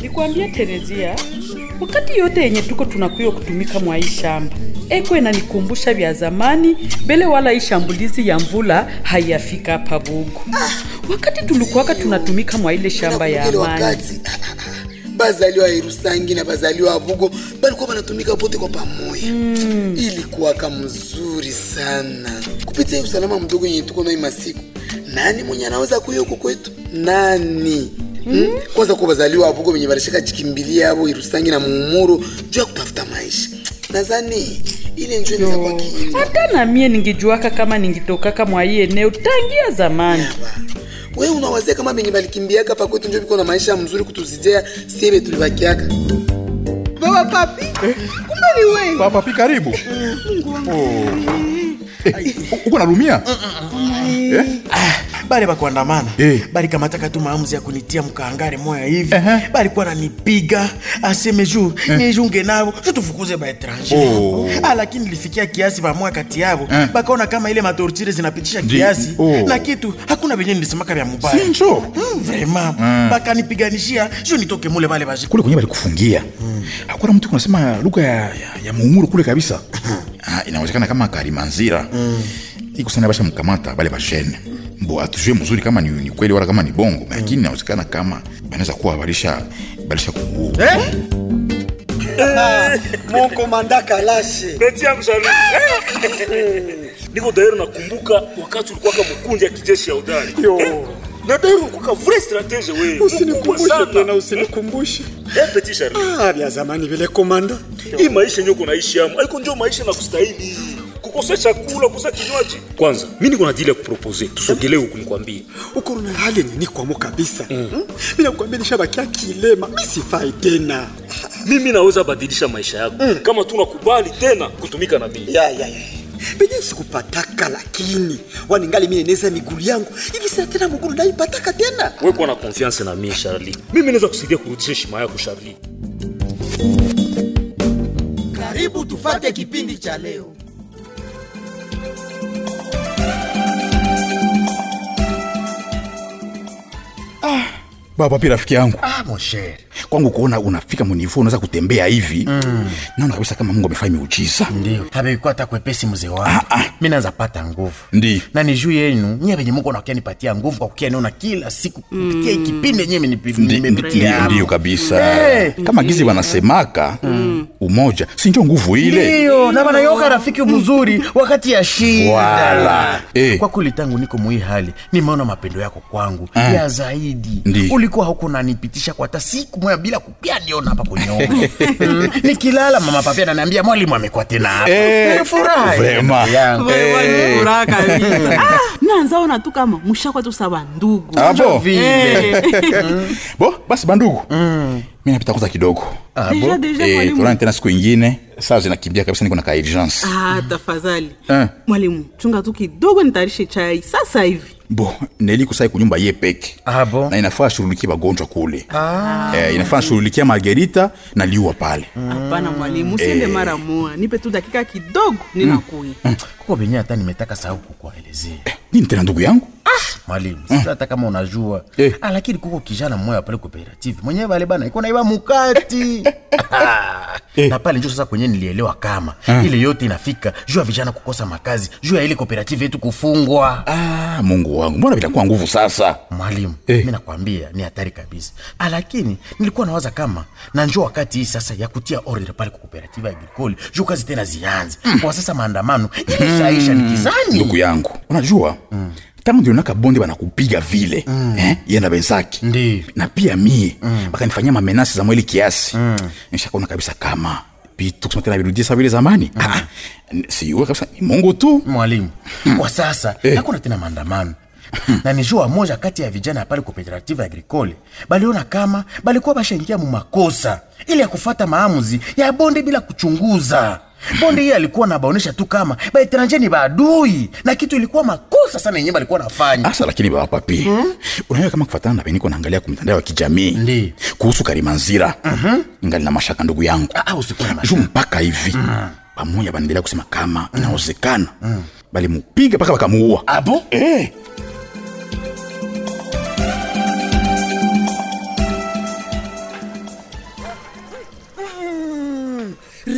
nikwambia Terezia, wakati yote yenye tuko tunakuyo kutumika mwa hii shamba eko inanikumbusha vya zamani mbele, wala hii shambulizi ya mvula haiyafika hapa Bugu. Wakati tulikuwaka tunatumika mwa ile shamba ya Ile amani. wakati bazaliwa Irusangi na bazaliwa Bugo balikuwa banatumika pote kwa pamoja mm. Ilikuwaka mzuri sana kupitia hii usalama mdogo yenye tuko nayo masiku. Nani mwenye anaweza kuya huko kwetu? Nani? Mm. Kwanza kwa bazaliwa Bugo wenye balishaka jikimbilia hapo Irusangi na Muumuru juu ya kutafuta maisha. Nadhani ile njoo inaweza kwa kiini. Hata na mie ningejuaka kama ningitokaka mwa hii eneo tangia zamani. we unawazia kama benye balikimbiaka hapa kwetu njo biko na maisha mzuri kutuzijea siebe tulibakiaka baba papi kumbe ni wewe Papa pi karibu. Oh. Eh, uko nalumia? Eh? bale bakuandamana Eh. balikamataka tu maamuzi ya kunitia mkaangare moya hivi Ehe. balikuwa nanipiga aseme juu nijunge nabo ju tufukuze baetranger Oh. ah, lakini ilifikia kiasi bamoya kati yabo Eh. bakaona kama ile matortire zinapitisha Ndi- kiasi oh. na kitu hakuna venye nilisemaka vya mubaya Sinjo. mm, vraiment bakanipiganishia ju nitoke mule bale baji Kule kwenye balikufungia. Hakuna mtu kunasema lugha ya, ya, ya muumuru kule kabisa. Ah, inawezekana kama Karimanzira. Iko sana basha mkamata bale bashene. Mbo atujue mzuri kama ni, ni kweli wala kama ni bongo, lakini inawezekana kama banaweza kuwa balisha balisha kuua. Mon komanda Kalashe. Beti yangu Sharu. Niko dairo nakumbuka wakati ulikuwa kama mkundi ya kijeshi ya udari. Yo. Na dairo ulikuwa vrai stratege wewe. Usinikumbushe Sana. tena, usinikumbushe. Eh, Petit Sharu. Ah, vya zamani vile komanda. Hii maisha yenyewe uko naishi hapo. Haiko ndio maisha na kustahili. Kukosa chakula, kukosa kinywaji. Kwanza, mimi niko na deal ya kupropose. Tusogelee huku nikwambie. Uko na hali yenye nikwamo kabisa. Mm. Mimi nakwambia nishabakia kilema, mimi sifai tena. Mimi naweza badilisha maisha yako kama tunakubali tena kutumika na mimi. Ya ya ya. Benye sikupataka lakini waningali mimi neneza miguu yangu. Hivi sasa tena mguu naipataka tena. Wewe kuwa na confiance na mimi Charlie. Mimi naweza kusaidia kurudisha heshima yako Charlie. karibu tufate kipindi cha leo Baba pi rafiki yangu. ah, mon cher Kwangu kuona unafika munifu unaweza kutembea hivi. Naona kabisa kama Mungu amefanya miujiza. ndio habekuwa hata kwepesi mzee wangu mi naanza pata nguvu Ndi. na ni juu yenu nyie venye muko nakia nipatia nguvu kwa kukia niona kila siku kupitia hii kipindi yenyewe Ndi- ndi- nimepitia ndi- Ndiyo kabisa. Eh. Kama gizi wanasemaka umoja, si ndio nguvu ile? ndiyo na wanayoka rafiki mzuri wakati ya shida Wala. Eh. kwa kweli tangu niko muhii hali nimeona mapendo yako kwangu ya zaidi Ndi. ulikuwa huko nanipitisha kwa hata siku moya bila kupia niona hapa kuniona mm. nikilala mama papia ananiambia mwalimu amekuwa tena hapa Eh. Nimefurahi. Vrema. Yangu. Eh. furaha kabisa ah, nanzaona tu kama mushakwa tu sawa ndugu Abo. Vile. Bo, basi bandugu. Mimi napita kwanza kidogo. deja deja Eh, mwalimu tuonane tena siku ingine. Saa zinakimbia kabisa niko na ka urgence. ah, tafadhali Eh. mwalimu chunga tu kidogo nitayarishe chai sasa hivi Bo, Neli kusai kunyumba ye peke. Ah, bon? Na inafaa shughulikie bagonjwa kule. Eh, inafaa shughulikia Margarita na liua pale. hapana mwalimu usiende mara moja nipe tu dakika kidogo ninakuya kuko venye hata nimetaka sahau kukuelezea Nini tena ndugu yangu? mwalimu sijui hata kama unajua Eh. ah, lakini kuko kijana mmoja pale cooperative mwenyewe vale bana iko naiba mukati na pale njo sasa kwenye nilielewa kama ile yote inafika juu ya vijana kukosa makazi juu ya ile cooperative yetu kufungwa Ah, Mungu wangu. Mbona vitakuwa nguvu sasa? mwalimu Eh. mi nakwambia ni hatari kabisa ah, lakini nilikuwa nawaza kama na njo wakati hii sasa ya kutia order pale kwa cooperative agricole juu kazi tena zianze kwa sasa maandamano imeshaisha nikizani Ndugu yangu. Unajua? Tangu ndio naka bonde banakupiga vile. Eh? Yeye na wenzake. Ndi. Na pia mie. Bakanifanyia mamenasi za mwili kiasi. Nishakaona kabisa kama vitu kusema tena virudie sawa vile zamani. Ah, siwe kabisa ni Mungu tu. mwalimu kwa sasa hakuna tena maandamano na nijua moja kati ya vijana pale cooperative agricole baliona kama balikuwa bashaingia mu makosa ili ya kufata maamuzi ya bonde bila kuchunguza bonde hiyo alikuwa nabaonesha tu kama baetranje ni baadui na kitu ilikuwa makosa sana yenyewe balikuwa nafanya Asa lakini baba papi. Unajua kama kufatana na beniko naangalia kwa mitandao ya kijamii. Ndi. Kuhusu Karimanzira. Ingali na mashaka ndugu yangu. Ah, ah, usikuwe na Juu mashaka. mpaka hivi. Pamoja banaendelea kusema kama inawezekana. Bali mupiga mpaka bakamuua. abo Eh.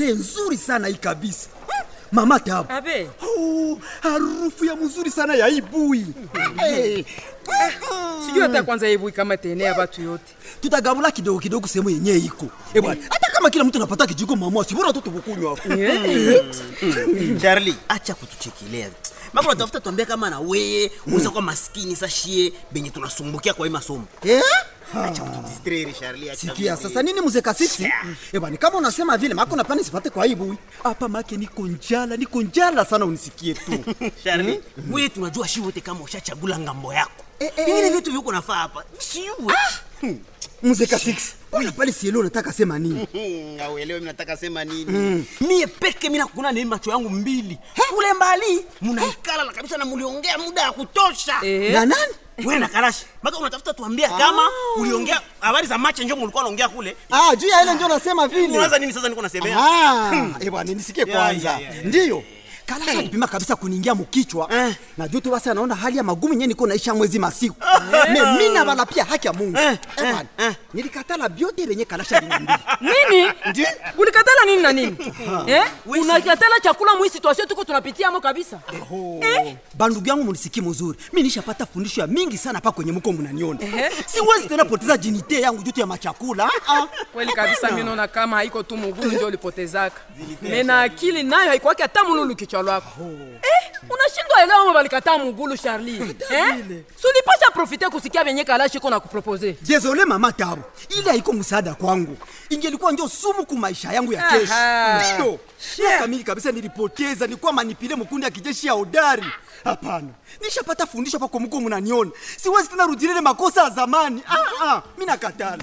ile nzuri sana hii kabisa Hmm, mama tabu abe Oh, harufu ya mzuri sana ya ibui hey. sijui hata kwanza ibui kama tenea batu yote tutagabula kidogo kidogo sehemu yenye iko Eh bwana hata kama kila mtu anapata kijiko mama sibora tu tukukunywa Charlie, acha kutuchekelea. Mako unatafuta tuambia kama na weye uza kwa maskini sashie benye tunasumbukia kwa hii masomo. Eh? Acha kutudistraire Charlie, acha. sikia sasa nini muzeka sisi ebani kama unasema vile mako napani sipate kwa ibui hapa make niko njala niko njala sana unisikie tu Charlie, wewe tunajua shi wote kama ushachagula ngambo yako. Eh, eh, Vingine eh. vitu viko nafaa hapa. Siwe. muzeka 6 wala pale sielo unataka sema nini Auelewe mimi nataka sema nini? Mie peke mimi nakuna ni macho yangu mbili. Kule mbali mnaikala na kabisa na mliongea muda ya kutosha. na nani Wewe na Karashi, maka unatafuta tuambia kama uliongea habari za macho njoo mlikuwa naongea kule. ah juu ya ile ndio nasema vile Unaanza nini sasa niko nasemea? Ah, eh bwana nisikie Ya, kwanza ya, ya, ya. ndiyo kala alipima kabisa kuniingia mkichwa Eh. na juu tu basi anaona hali ya magumu yenyewe niko naisha mwezi masiku me mimi na bala pia haki ya Mungu Eh, eh bwana eh. nilikatala biote lenye kalasha liniambia nini Ndiyo. ulikatala nini na nini eh? unakatala chakula mwi situation tuko tunapitiamo kabisa Eh? bandugu yangu munisikie mzuri mi nishapata fundisho ya mingi sana pa kwenye mko mnaniona siwezi tena poteza jinite yangu jutu ya machakula ah, ah. kweli kabisa mi naona kama haiko tu mugulu ndio ulipotezaka mena akili nayo haikuwaki hata mululu kichwa lwako eh, unashindwa elewa mo balikataa mugulu charli eh? sulipasha profite kusikia venye kalashiko na kupropose jezole mama tabu ile haiko msaada kwangu ingelikuwa njo sumu ku maisha yangu ya kesho Aha. Ndio. miaka mingi kabisa nilipoteza nilikuwa manipile mkundi ya kijeshi ya hodari hapana nishapata fundisho pa komko mnaniona siwezi tena rudilile makosa ya zamani ah, ah, mi nakatala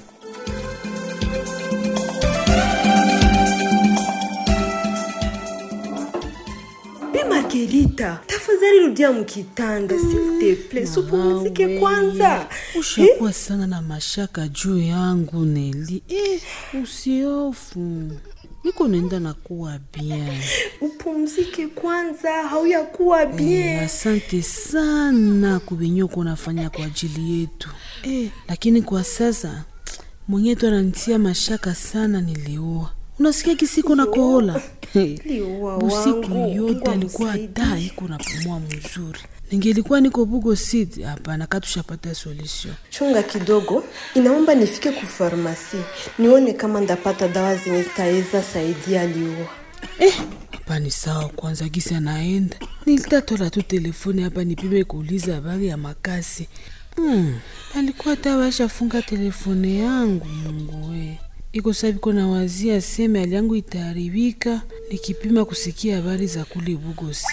Bi Margarita, tafadhali rudia mkitanda s'il te plaît, supumzike kwanza. ushakuwa sana na mashaka juu yangu Neli. Eh, usiofu, niko nenda na kuwa bien. Upumzike kwanza, hauyakuwa Eh, bien. asante sana kuvinyoko unafanya kwa ajili yetu eh, lakini kwa sasa mwenyewe ananitia mashaka sana. Niliua, unasikia kisiko na kohola Eh, Liua busiku wangu, yote Mungu alikuwa amsaidie. hata iko napumua mzuri. Ningelikuwa niko Bugo City, hapana, katushapata solution. Chunga kidogo, inaomba nifike ku farmasi nione kama ndapata dawa zenye zitaweza saidia liua. hapa ni sawa kwanza gisi anaenda nilitatola tu telefoni hapa nipime kuuliza habari ya makasi hmm. alikuwa tawashafunga telefone yangu mungu we iko sabiko na wazia seme hali yangu itaharibika nikipima kusikia habari za kule bugosi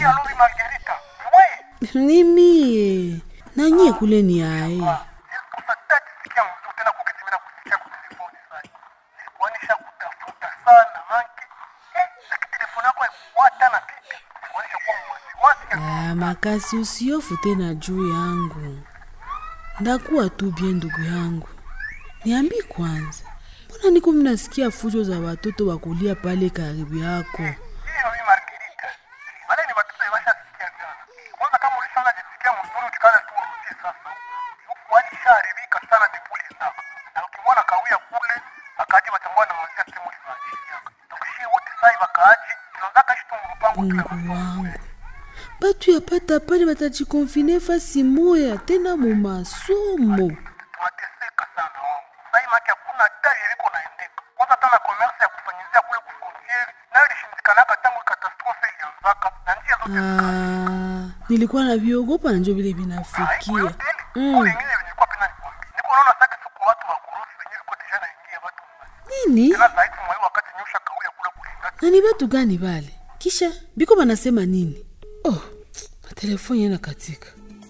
ni mie nanyie kule ni aye Ah, makasi usiofu tena juu yangu ndakuwa tu bie ndugu yangu niambi kwanza mbona niko mnasikia fujo za watoto wakulia pale karibu yako mungu wangu batu yapata pale batajikonfine fasi moya tena mu masomo Ah, nilikuwa na viogopa na njo vile vinafikia mm. nini na ni batu gani bale kisha biko banasema nini oh, telefoni yana katika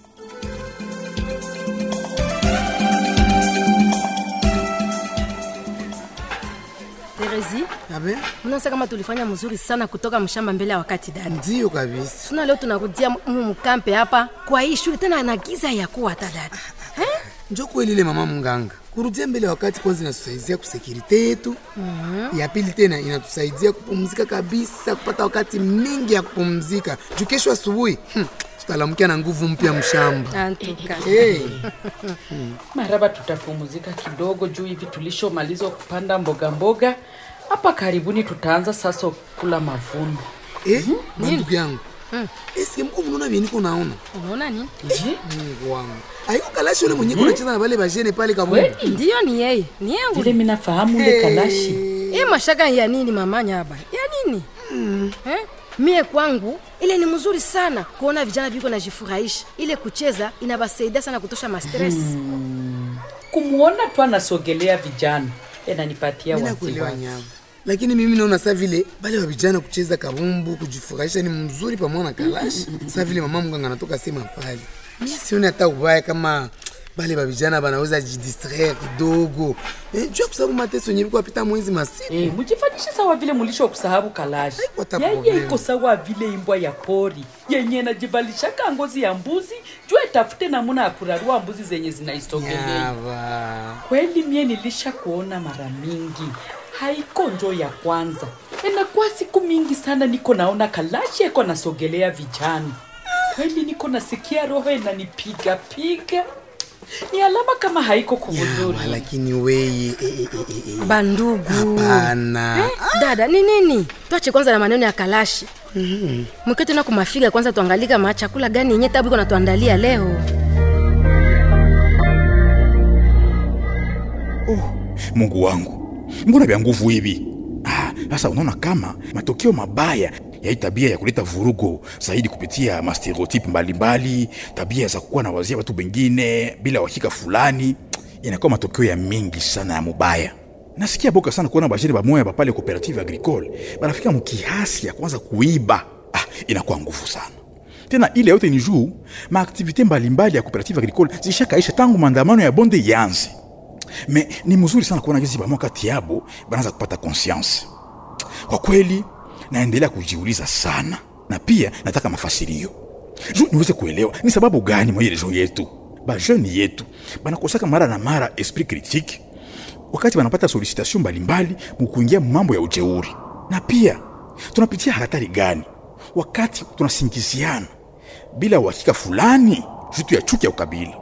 Terezi, Abe? unaona kama tulifanya mzuri sana kutoka mshamba mbele ya wakati dada. Ndio kabisa. Tuna leo tunarudia mu mkampe hapa kwa hii shule tena na giza ya kuwa hata dada. Njo kweli ile mama mganga kurudia mbele wakati kwanza inatusaidia kusekirite yetu Mhm. ya pili tena inatusaidia kupumzika kabisa kupata wakati mingi ya kupumzika juu kesho asubuhi hmm, tutalamkia na nguvu mpya mshamba Antuka. hey. maraba tutapumzika kidogo juu hivi tulishomaliza kupanda mboga mboga hapa karibuni tutaanza sasa kula mavuno eh, bandugu yangu eske mko mnaona vye niko naona unaona nini mungu wangu aiko kalashi ule mwenye kunacheza na bale bajene pale kabumbu ndiyo ni yeye ni yangu vile minafahamu ule kalashi hii mashaka ya nini mamanya haba ya nini eh? mie kwangu ile ni mzuri sana kuona vijana viko najifurahisha ile kucheza inabasaidia sana kutosha mastres kumwona tu anasogelea vijana enanipatia Mimi nakuelewa wasiwasi nyama lakini mimi naona sa vile bale wa vijana kucheza kabumbu kujifurahisha ni mzuri pamoja na kalashi sa vile mama mganga anatoka sema pale mi sioni hata ubaya kama bale ba vijana banaweza jidistraire kidogo eh, juu ya kusababu mateso yenye biko apita mwezi masiku Eh, mujifanyishe sawa vile mulisho kusahabu kalashi yeye problem. iko sawa vile imbwa ya pori yenye najivalishaka ngozi ya mbuzi juu etafute namuna ya kurarua mbuzi zenye zinaisogelea Nyava. kweli mie nilisha kuona mara mingi haiko njo ya kwanza enakuwa siku mingi sana niko naona kalashi eko nasogelea vijana kweli niko nasikia roho enanipiga piga ni alama kama haiko kuvuzuri Nyama, lakini weye eh, eh, eh, eh, eh. bandugu Hapana. eh, dada ni nini twache kwanza na maneno ya kalashi mwike tena kumafiga kwanza tuangalie kama chakula gani yenye tabu iko natuandalia leo mungu wangu mbona vya nguvu hivi Ah, sasa unaona kama matokeo mabaya ya hii tabia ya kuleta vurugo zaidi kupitia mastereotipe mbalimbali tabia za kuwa na wazia watu wengine bila uhakika fulani inakuwa matokeo ya mingi sana ya mubaya nasikia boka sana kuona bajiri bamoya bapale cooperative agricole banafika mukihasi ya kwanza kuiba ah, inakuwa nguvu sana tena ile yote ni juu maaktivite mbalimbali ya cooperative agricole zishakaisha tangu maandamano ya bonde yanze me ni mzuri sana kuona gizi bamwa kati yabo banaanza kupata conscience kwa kweli naendelea kujiuliza sana na pia nataka mafasirio juu niweze kuelewa ni sababu gani mwa ile region yetu bajeni yetu banakosaka mara na mara esprit critique wakati banapata solicitation mbalimbali mukuingia mambo ya ujeuri na pia tunapitia hatari gani wakati tunasingiziana bila uhakika fulani jutu ya chuki ya ukabila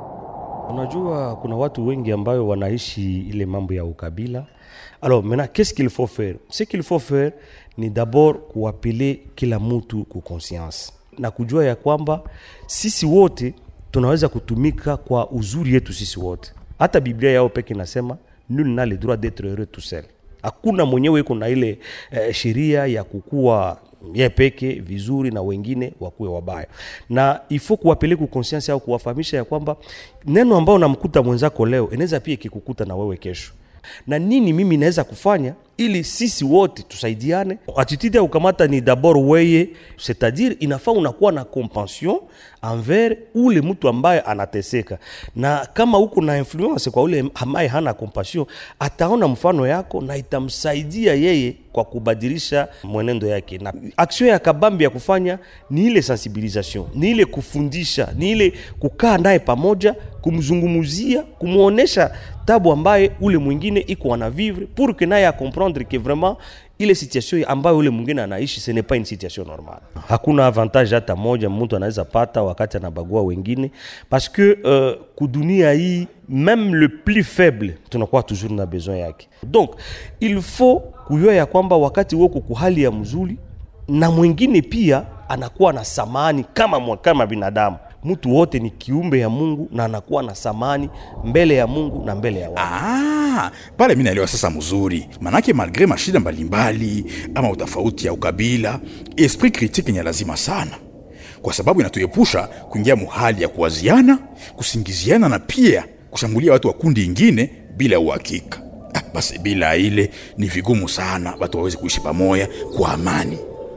Unajua kuna watu wengi ambayo wanaishi ile mambo ya ukabila. Alors maintenant qu'est-ce qu'il faut faire? Ce qu'il faut faire ni d'abord kuapele kila mtu ku conscience na kujua ya kwamba sisi wote tunaweza kutumika kwa uzuri yetu sisi wote. Hata Biblia yao peke inasema nul n'a le droit d'être heureux tout seul. Hakuna mwenyewe iko na ile eh, sheria ya kukua ye peke vizuri na wengine wakuwe wabaya, na ifo kuwapeleka conscience au kuwafahamisha ya kwamba neno ambao namkuta mwenzako leo inaweza pia ikikukuta na wewe kesho na nini mimi naweza kufanya ili sisi wote tusaidiane. Attitude ya kukamata ni d'abord weye, c'est-à-dire inafaa unakuwa na compassion envers ule mtu ambaye anateseka, na kama uko na influence kwa ule ambaye hana compassion, ataona mfano yako na itamsaidia yeye kwa kubadilisha mwenendo yake. Na action ya kabambi ya kufanya ni ile sensibilisation, ni ile kufundisha, ni ile kukaa naye pamoja, kumzungumuzia, kumwonesha tabu ambaye ule mwingine iko ana vivre pour que naye acomprendre que vraiment ile situation ambayo ule mwingine anaishi ce n'est pas une situation normale. Hakuna avantage hata moja mtu anaweza pata wakati anabagua wengine parce que uh, kudunia hii même le plus faible tunakuwa toujours na besoin yake. Donc il faut kujua ya kwamba wakati woko kuhali ya mzuri na mwingine pia anakuwa na samani kama, mwa- kama binadamu mtu wote ni kiumbe ya mungu na anakuwa na samani mbele ya mungu na mbele ya watu Ah, pale mi naelewa sasa mzuri, manake malgre mashida mbalimbali ama utofauti ya ukabila, esprit critique ni lazima sana, kwa sababu inatuepusha kuingia muhali ya kuwaziana, kusingiziana na pia kushambulia watu wa kundi ingine bila uhakika. Ah, basi bila ile ni vigumu sana watu waweze kuishi pamoja kwa amani.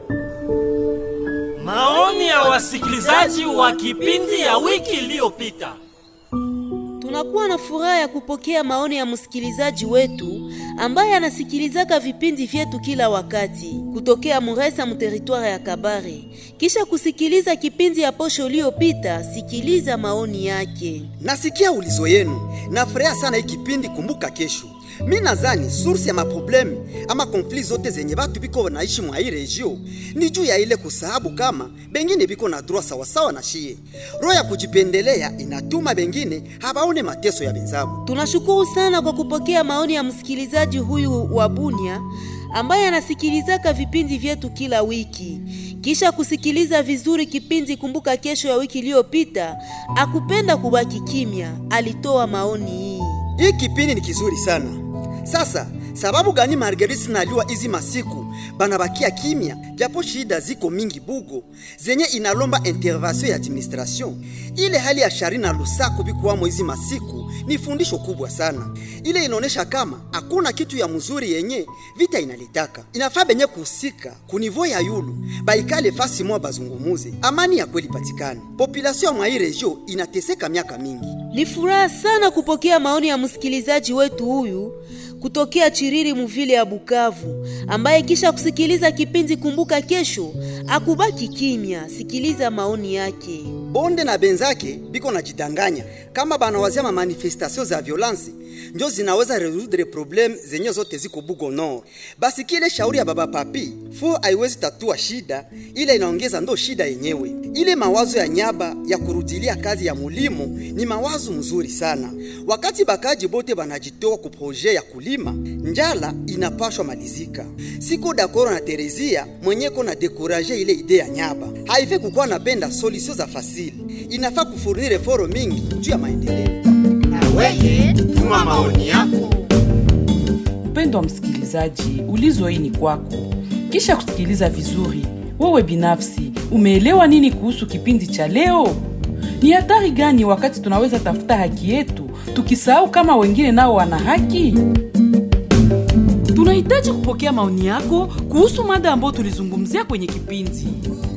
Maoni ya wasikilizaji wa kipindi ya wiki iliyopita. Tunakuwa na furaha ya kupokea maoni ya msikilizaji wetu ambaye anasikilizaka vipindi vyetu kila wakati kutokea Muresa mteritware ya Kabare. Kisha kusikiliza kipindi ya posho iliyopita, sikiliza maoni yake. nasikia ulizo yenu nafurahia sana hii kipindi kumbuka kesho mi nazani source ya maprobleme ama konflit zote zenye batu biko naishi mwa hii regio ni juu ya ile kusahabu kama bengine biko na droit sawasawa na shie. Roho ya kujipendelea inatuma bengine habaone mateso ya benzabu. Tunashukuru sana kwa kupokea maoni ya msikilizaji huyu wa Bunia ambaye anasikilizaka vipindi vyetu kila wiki. Kisha kusikiliza vizuri kipindi Kumbuka Kesho ya wiki iliyopita, akupenda kubaki kimya, alitoa maoni hii. Hii kipindi ni kizuri sana. Sasa sababu gani Marguerite naliwa hizi masiku banabakia kimya, japo shida ziko mingi bugo zenye inalomba intervention ya administration. Ile hali ya shari na lusaku bikuwamo hizi masiku ni fundisho kubwa sana. Ile inaonesha kama hakuna kitu ya mzuri yenye vita inalitaka. Inafaa benye kuhusika kunivo ya yulu baikale fasi moja bazungumuze, amani ya kweli patikane. Population mwa hii regio inateseka miaka mingi. Ni furaha sana kupokea maoni ya msikilizaji wetu huyu kutokea Chiriri Muvile ya Bukavu, ambaye kisha kusikiliza kipindi Kumbuka Kesho akubaki kimya. Sikiliza maoni yake. bonde na benzake biko najidanganya kama banawazia ma manifestation za violence njo zinaweza resoudre problem zenye zote ziko Bugo Nord. Basi kile shauri ya baba papi fu haiwezi tatua shida, ile inaongeza ndo shida yenyewe. Ile mawazo ya nyaba ya kurudilia kazi ya mulimo ni mawazo mzuri sana. Wakati bakaji bote banajitoa ku projet ya kulima, njala inapashwa malizika. Siko dakoro na Terezia mwenyeko na dekuraje ile ide ya nyaba. Haife kukuwa napenda solution za fasili, inafaa kufurnire foro mingi juu ya maendeleo. Weye, tuma maoni yako. Mpendwa msikilizaji, ulizo hii ni kwako. Kisha kusikiliza vizuri, wewe binafsi umeelewa nini kuhusu kipindi cha leo? Ni hatari gani wakati tunaweza tafuta haki yetu tukisahau kama wengine nao wana haki? Tunahitaji kupokea maoni yako kuhusu mada ambayo tulizungumzia kwenye kipindi.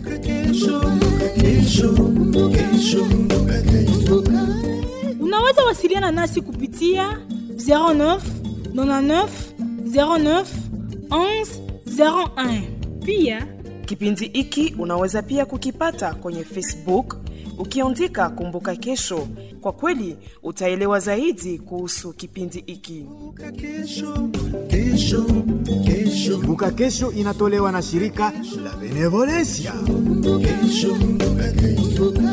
Unaweza wasiliana nasi kupitia 09 99 09 11 01. Pia Kipindi hiki unaweza pia kukipata kwenye Facebook ukiandika Kumbuka Kesho. Kwa kweli utaelewa zaidi kuhusu kipindi hiki. Kumbuka Kesho inatolewa na shirika la Benevolencia. Kesho, kumbuka kesho.